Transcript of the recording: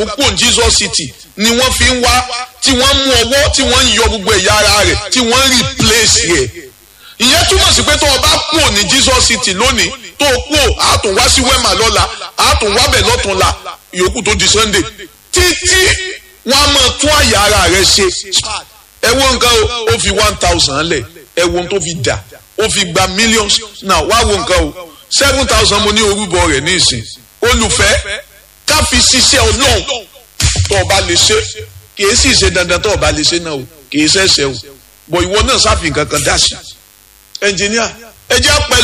tó kú ní Jesus City ni wọ́n fi ń wá tí wọ́n mú ọwọ́ tí wọ́n ń yọ gbogbo ẹ̀yà ara rẹ̀ tí wọ́n ń replace rẹ̀ ìyẹn túmọ̀ sí pé tó o bá kú ní Jesus City lónìí tó o kú a tún wá sí wema lọ́la a tún wá bẹ̀ lọ́túnla ìyókù tó di Sunday títí wọ́n á máa tún àyà ara rẹ̀ ṣe ẹ wo nǹkan o ó fi one thousand lẹ̀ ẹ wo ohun tó fi dà ó fi gba millions now wá wo nǹkan o seven thousand mo ní orúbọ rẹ̀ ní ìsìn olùfẹ́ ká fi ṣiṣẹ́ ọlọ́run tó o bá lè ṣe kì í sì ṣe dandan tó o bá lè ṣe náà o kì í ṣẹ̀ṣẹ̀ o bọ̀ ìwọ náà sáfì nǹkan kan dá sí ẹnjìníà ẹ jẹ́ àpẹẹrẹ.